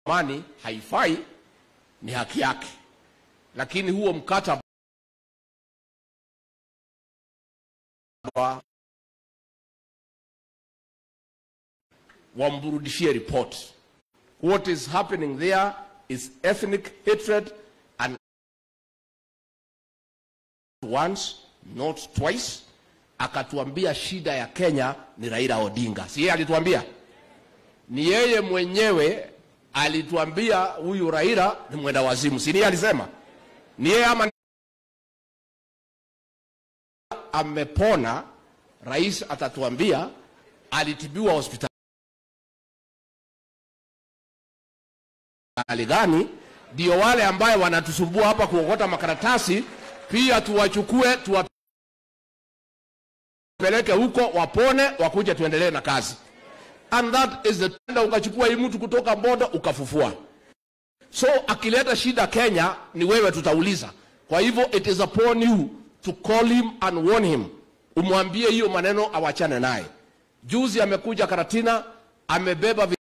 mani haifai, ni haki yake, lakini huo mkataba wamburudishie report. What is happening there is ethnic hatred and once not twice. Akatuambia shida ya Kenya ni Raila Odinga, si yeye alituambia? Ni yeye mwenyewe alituambia huyu Raila ni mwenda wazimu, si yeye alisema? Ni yeye ama amepona? Rais atatuambia alitibiwa hospitali hali gani? Ndio wale ambaye wanatusumbua hapa kuokota makaratasi pia tuwachukue tuwapeleke huko wapone, wakuje tuendelee na kazi. And that is the tenda, ukachukua hii mtu kutoka Bondo ukafufua. So akileta shida Kenya ni wewe tutauliza. Kwa hivyo it is upon you to call him and warn him, umwambie hiyo maneno awachane naye. Juzi amekuja Karatina amebeba